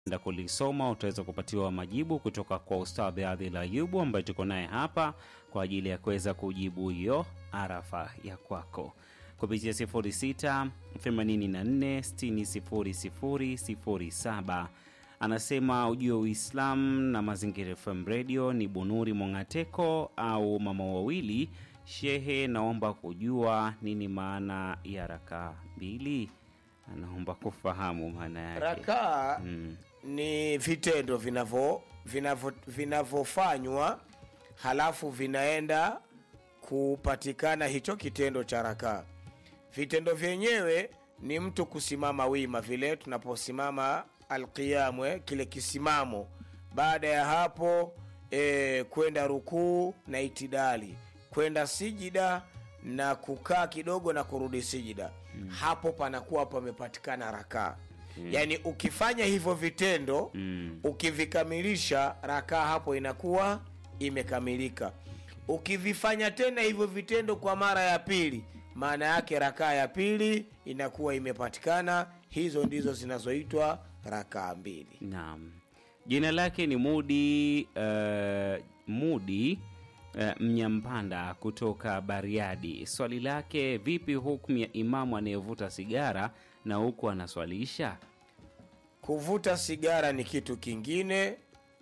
enda kulisoma utaweza kupatiwa majibu kutoka kwa Ustadhi Adhil Ayubu ambaye tuko naye hapa kwa ajili ya kuweza kujibu hiyo arafa ya kwako kupitia 06 84 60 00 07. Anasema ujue Uislamu na Mazingira FM Radio ni Bunuri Mongateko au mama wawili. Shehe, naomba kujua nini maana ya rakaa mbili. Anaomba kufahamu maana yake. Rakaa Mm. ni vitendo vinavyo vinavyo vinavyofanywa halafu vinaenda kupatikana hicho kitendo cha rakaa. Vitendo vyenyewe ni mtu kusimama wima, vile tunaposimama alqiyamwe, kile kisimamo. Baada ya hapo e, kwenda rukuu na itidali, kwenda sijida na kukaa kidogo na kurudi sijida. Hapo panakuwa pamepatikana rakaa. Yaani ukifanya hivyo vitendo Mm. ukivikamilisha rakaa hapo inakuwa imekamilika. Ukivifanya tena hivyo vitendo kwa mara ya pili, maana yake rakaa ya pili inakuwa imepatikana. Hizo ndizo zinazoitwa rakaa mbili. Naam, jina lake ni Mudi uh, Mudi uh, Mnyampanda kutoka Bariadi. Swali lake, vipi hukumu ya imamu anayevuta sigara na huku anaswalisha? Kuvuta sigara ni kitu kingine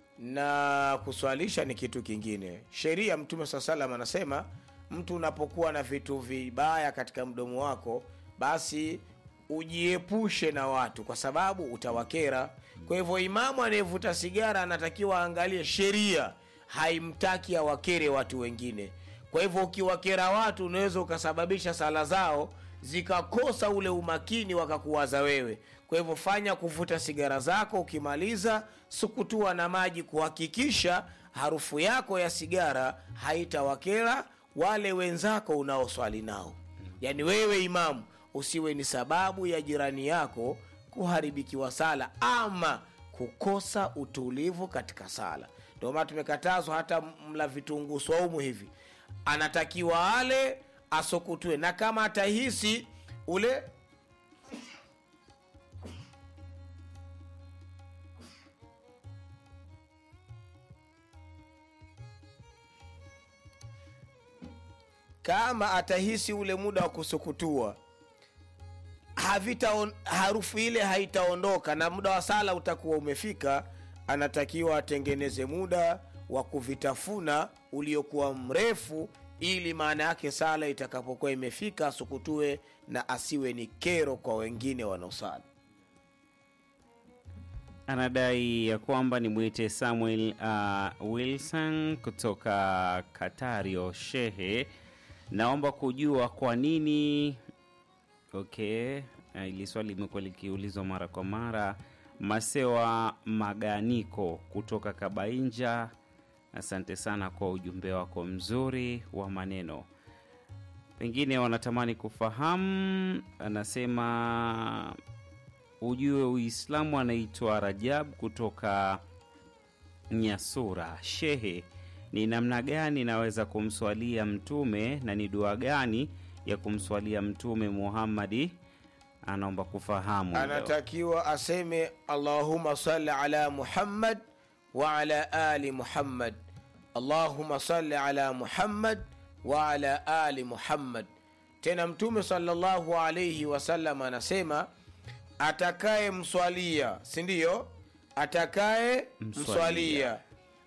na kuswalisha ni kitu kingine. Sheria Mtume saa salam anasema mtu unapokuwa na vitu vibaya katika mdomo wako, basi ujiepushe na watu, kwa sababu utawakera. Kwa hivyo, imamu anayevuta sigara anatakiwa aangalie sheria haimtaki awakere watu wengine. Kwa hivyo, ukiwakera watu unaweza ukasababisha sala zao zikakosa ule umakini wakakuwaza wewe. Kwa hivyo fanya kuvuta sigara zako, ukimaliza sukutua na maji kuhakikisha harufu yako ya sigara haitawakera wale wenzako unaoswali nao. Yaani wewe imamu usiwe ni sababu ya jirani yako kuharibikiwa sala ama kukosa utulivu katika sala. Ndio maana tumekatazwa hata mla vitunguu swaumu hivi, anatakiwa ale asokutwe, na kama atahisi ule kama atahisi ule muda wa kusukutua havita harufu ile haitaondoka na muda wa sala utakuwa umefika, anatakiwa atengeneze muda wa kuvitafuna uliokuwa mrefu, ili maana yake sala itakapokuwa imefika asukutue na asiwe ni kero kwa wengine wanaosali. Anadai ya kwamba ni mwite Samuel uh, Wilson kutoka Katario. Shehe, naomba kujua kwa nini Okay, uh, ili swali limekuwa likiulizwa mara kwa mara. Masewa Maganiko kutoka Kabainja, asante sana kwa ujumbe wako mzuri wa maneno. Pengine wanatamani kufahamu, anasema ujue Uislamu anaitwa Rajab kutoka Nyasura. Shehe, ni namna gani naweza kumswalia Mtume na ni dua gani ya kumswalia Mtume Muhammadi? Anaomba kufahamu leo. Anatakiwa aseme Allahumma salli ala Muhammad wa ala ali Muhammad, Allahumma salli ala Muhammad wa ala ali Muhammad. Tena Mtume sallallahu alayhi wasallam anasema atakaye mswalia, si ndio? Atakaye Mswalia. mswalia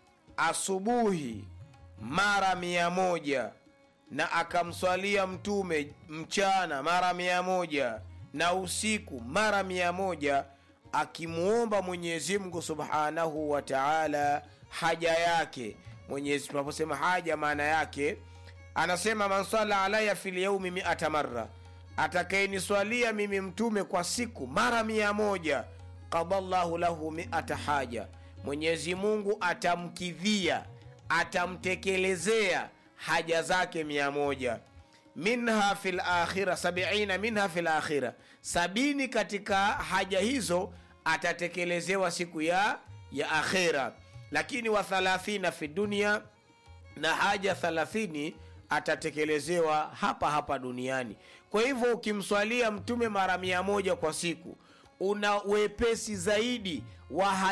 asubuhi mara mia moja na akamswalia mtume mchana mara mia moja na usiku mara mia moja akimwomba Mwenyezi Mungu subhanahu wa taala haja yake. Mwenyezi tunaposema haja, maana yake anasema man sala alaya fil yaumi miata marra, atakayeniswalia mimi mtume kwa siku mara mia moja qadallahu lahu miata haja, Mwenyezi Mungu atamkidhia atamtekelezea haja zake mia moja minha fil akhira sabiina minha fil akhira, sabini katika haja hizo atatekelezewa siku ya ya akhira, lakini wa thalathina fi dunia, na haja thalathini atatekelezewa hapa hapa duniani. Kwa hivyo ukimswalia mtume mara mia moja kwa siku una wepesi zaidi wa